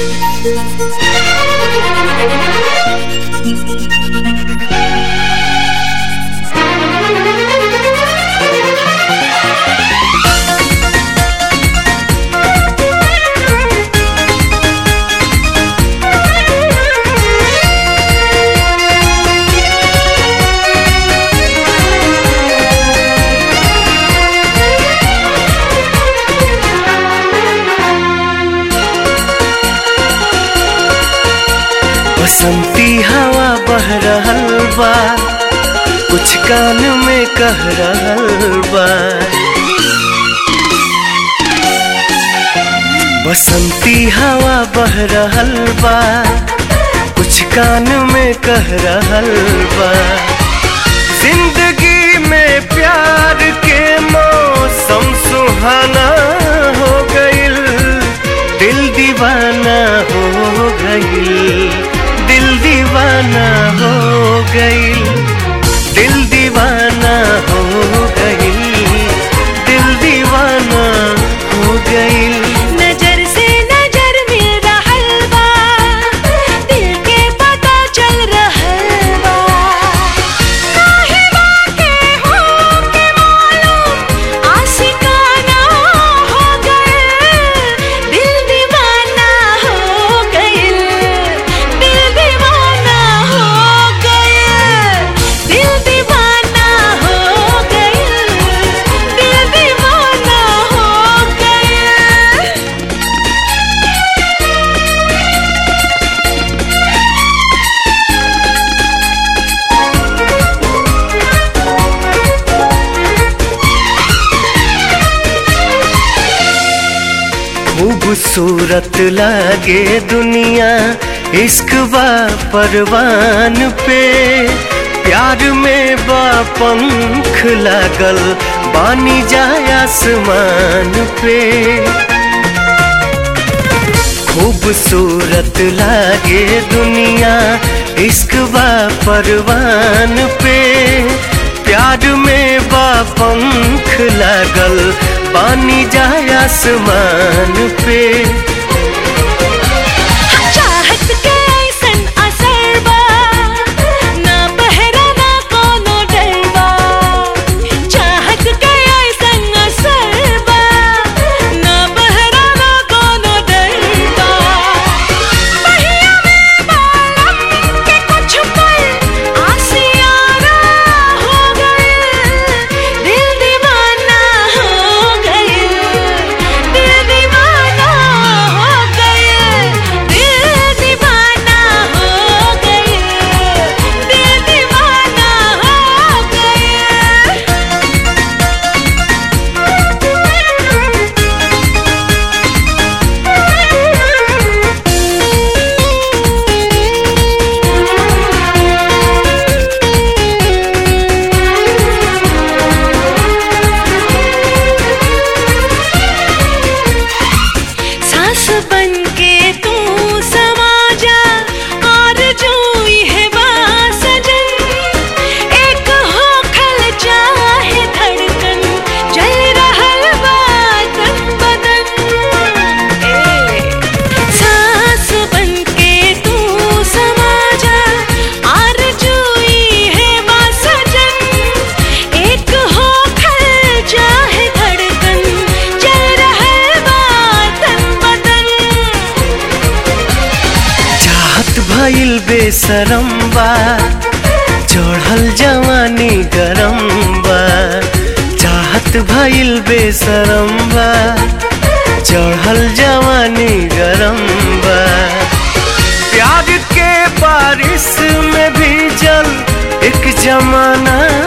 बसंती हवा बह रहल बा कुछ कान में कह रहल बा बसंती हवा बह रहल बा कुछ कान में कह रहल बा जिंदगी में प्यार के मौसम सुहाना हो गइल दिल दीवाना हो गइल दिल दीवाना हो गइल दिल दीवाना हो गइल दिल दीवाना हो गइल नजर से नजर मिल रहल बा दिल के पता चल रहल बा काहे बाके हो के मालूम आशिकाना हो गइल दिल दीवाना हो गइल दिल दीवाना हो गइल दिल दीवाना हो गइल दिल दीवाना हो गइल खूबसूरत लागे दुनिया इश्क बा परवान पे प्यार में बा पंख लागल बानी जाय आसमान पे खूबसूरत लागे दुनिया इश्क बा परवान पे प्यार में बा पंख लागल पानी जाय आसमान पे चाहत के ऐसन असर बा ना पहरा ना कोनो डर बा चाहत के ऐसन असर बा ना पहरा ना कोनो डर बा पहिया में बालम के कुछ पल आसियाना हो गए दिल दीवाना हो गए दिल दीवाना हो गए दिल दीवाना हो गए दिल दीवाना हो गए सांस बन के तू समा जा और जो है सजन एक हो खल चाहे धड़कन जल रहल बा तन बदन ए सांस बन के तू समा जा और जो है सजन एक हो खल चाहे धड़कन जल रहल बा तन बदन चाहत भइल बेसरम बा चढ़ल जवानी गरम बा चाहत भइल बेसरम बा चढ़ल जवानी गरम बा प्यार के बारिश में भी जल एक जमाना